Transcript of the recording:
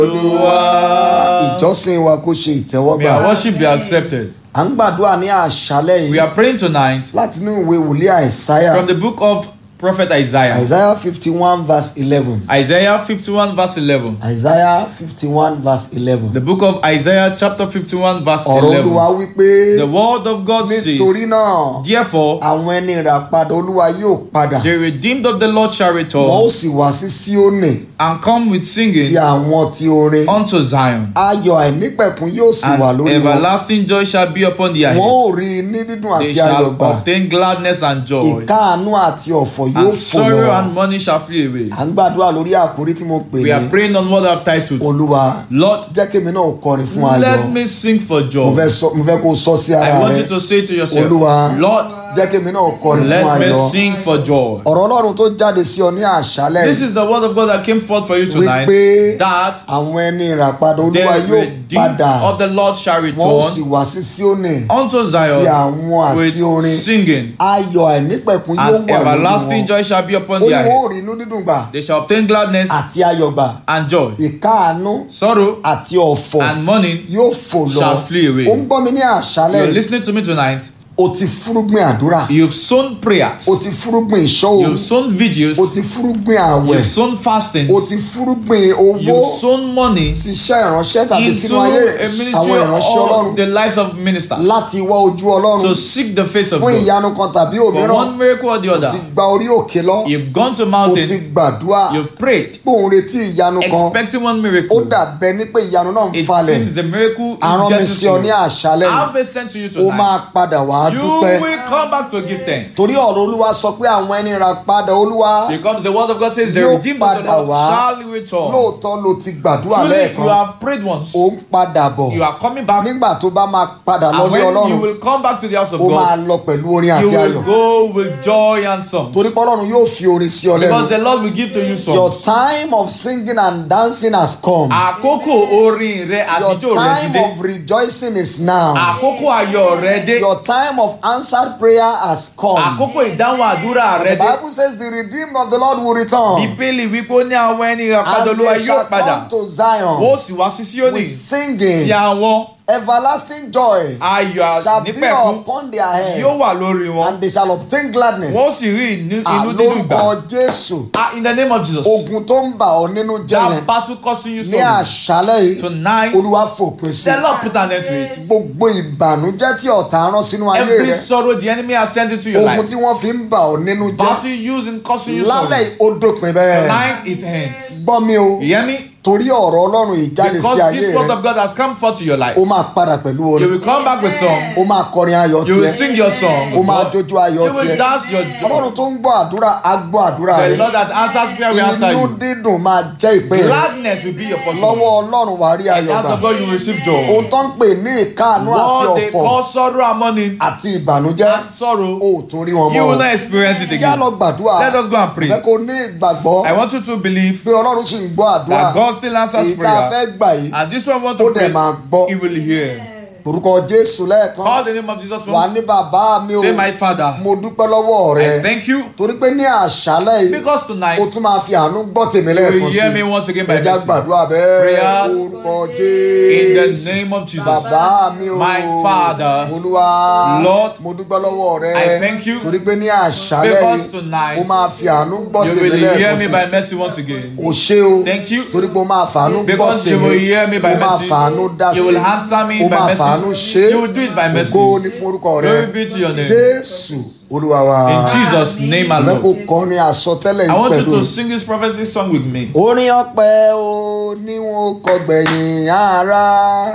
Olúwa. ìjọsìn wa kó ṣe May ìtẹ́wọ́gbà our worship be accepted. à ń gbàdúrà ní àṣálẹ́ We yìí are praying tonight láti inú ìwé wòlíì àìsáyà from the book of Prophet Isaiah. àìsáyà fifty one verse eleven Isaiah 51 verse 11. àìsáyà fifty one verse eleven The book of Isaiah chapter 51 verse ọ̀rọ̀ olúwa 11. wípé The word of God nítorí says, náà Therefore, àwọn ẹni ìràpadà olúwa yóò padà the redeemed of the Lord shall wọn ó return sì wá sí síónì and come with ti singing àwọn ti orin unto Zion. ayọ̀ àìnípẹ̀kún yóò sì wà And lórí wọn everlasting joy shall be upon their wọn head. ó rí i ní dídùn They àti shall ayọ̀ gbà obtain gladness and joy. ìkáàánú àti ọ̀fọ̀ yóò And fò sorrow lọ and money shall flee away. à ń gbàdúrà lórí àkórí tí mo pè We are ní praying on what I've titled. olúwa Lord, jẹ́ kémi náà kọrin fún ayọ̀ let me sing for mo joy. fẹ́ sọ- mo fẹ́ kó o sọ sí ara I want rẹ you to say to yourself, Olúwa, Lord, jẹ́ kémi náà kọrin fún let me ayọ̀ sing for joy. ọ̀rọ̀ ọlọ́run tó jáde sí ọ ní àṣálẹ̀ This is the word of God that came forth for you tonight. wípé That àwọn ẹni ìràpadà the olúwa yóò redeemed padà of the Lord shall wọn ó sì return wá sí síónì unto ti Zion àwọn with àti orin singing, ayọ̀ àìnípẹ̀kún yóò and wà lórí everlasting wọn joy shall be upon their olúwa head. ó rí inú dídùn gbà They shall obtain gladness àti ayọ̀ gbà and joy, ìkáàánú sorrow àti ọ̀fọ̀ and mourning. yóò fò lọ shall flee away. ó ń gbọ́ mi ní àṣálẹ̀ You're yìí. listening to me tonight. o ti fúrúgbìn àdúrà You've sown prayers. o ti fúrúgbìn ìṣọ́ You've òru sown vigils. o ti fúrúgbìn àwẹ̀ You've sown fastings. o ti fúrúgbìn owó You've sown money ṣiṣẹ́ ìránṣẹ́ tàbí into sínú ayé a ministry àwọn ìránṣẹ́ ọlọ́run of the lives of ministers láti wá ojú ọlọ́run to seek the face of fún God. ìyanu kan tàbí For òmíràn one miracle or the o ti other, gba orí òkè lọ you've gone to o ti mountains, gbàdúrà you've prayed, pé òun retí ìyanu kan expecting one ó miracle. dàbẹ́ ní pé ìyanu náà ń It falẹ̀ seems the miracle àrán mi is sí ọ ní getting to you. àṣálẹ̀ yìí I've been sent to you ó máa tonight. padà wá You dúpẹ́ will come back to give thanks. torí ọ̀rọ̀ olúwa sọ pé àwọn ẹni ra padà olúwa Because the word of God says the Yóò redeemed of the padà Lord wá. shall return. lóòótọ́ ló ti gbàdúrà Truly, you lẹ́ẹ̀kan have prayed once. ó ń padà bọ̀ You are coming back. nígbà tó bá máa padà And lọ́lé when you ọlọ́run will come back to the house of ó máa God, lọ pẹ̀lú orin you àti will ayọ̀ go with joy and songs. torí pé ọlọ́run yóò fi orin sí ọ lẹ́nu Because the Lord will give to you your songs. time of singing and dancing has come Àkókò orin rẹ your àtijọ́ rẹ ti time dé. of rejoicing is now Àkókò ayọ̀ rẹ dé. your time of answered prayer has come Àkókò ìdáhùn àdúrà the rẹ dé. bible says the redeemed of the lord will return Bíbélì wípé ó ní àwọn ẹni ìràpadà and olúwa they shall yóò padà. come to zion Ó sì wá sí Síónì with singing tí àwọn everlasting joy ayọ̀ shall be nípẹ̀kún upon their head yóò wà lórí wọn. and they shall obtain gladness. Wọ́n sì rí inú inú dídùn gbà. àlórúkọ jésù Ah, In the name of Jesus. ogun tó ń bà ọ́ nínú jẹ́ That yẹn battle causing you ní sorrow. àṣálẹ́ yìí Tonight, olúwa fòpin sí the Lord put an end to it. gbogbo ìbànújẹ́ tí ọ̀tá rán sínú ayé Every rẹ sorrow the enemy has sent into your ogun life. tí wọ́n fi ń bà ọ́ nínú jẹ́ Battle used in causing you sorrow. lálẹ́ yìí ó dópin bẹ́ẹ̀ Tonight it ends. gbọ́ mi o You hear me? torí ọ̀rọ̀ ọlọ́run ìjáde sí Because ayé this word rẹ of God has come forth to your life. ó máa padà pẹ̀lú You orin will come back with song. ó máa kọrin ayọ̀ You will tiẹ̀ sing your song. ó máa jójó ayọ̀ You will tiẹ̀ dance your joy. ọlọ́run tó ń gbọ́ àdúrà á gbọ́ àdúrà The rẹ Lord that answers prayer will answer inú you. dídùn máa jẹ́ ìpín rẹ Gladness will be your portion. lọ́wọ́ ọlọ́run wàá rí ayọ̀ That's gbà of God you will receive joy. ohun tó ń pè ní ìkáàánú àti What they ọ̀fọ̀ call sorrow and mourning àti ìbànújẹ́ and sorrow, ó tún rí wọn you will mọ́ not experience it yá again. lọ gbàdúrà Let us go and fẹ́ pray. kó ní ìgbàgbọ́ I want you to believe pé ọlọ́run sì ń gbọ́ àdúrà that God still answers èyí tá a prayer. fẹ́ gbà yìí And this one want ó to dẹ̀ máa pray, gbọ́ he will hear. orúkọ jésù lẹ́ẹ̀kan Call the name of Jesus wà ní once. bàbá mi o Say, my Father, mo dúpẹ́ lọ́wọ́ rẹ I thank you torí pé ní àṣálẹ́ yìí because tonight o tún máa fi àánú gbọ́ tèmi you lẹ́ẹ̀kan will sí hear me once again by ẹja mercy. gbàdúrà bẹ́ẹ̀ Prayers orúkọ In the jésù name of Jesus. bàbá mi o My Father, olúwa Lord, mo dúpẹ́ lọ́wọ́ rẹ I thank you torí pé ní àṣálẹ́ because yìí tonight o máa fi àánú gbọ́ You tèmi will hear lẹ́ẹ̀kan me sí by mercy once again. o ṣé o Thank you. torí pé o máa fàánú gbọ́ Because you tèmi will hear me by o máa mercy. fàánú dá sí You will answer me o by máa mercy. fàánú ṣe You will do it by mercy. ògo ní fún orúkọ rẹ Glory be to your name. jésù olúwa wa In Jesus' name fẹ́ kó alone. kọrin àsọtẹ́lẹ̀ I yìí want you pẹ̀lú to sing this prophecy song with me. orin ọpẹ́ o ní wọn kọ gbẹ̀yìn ara.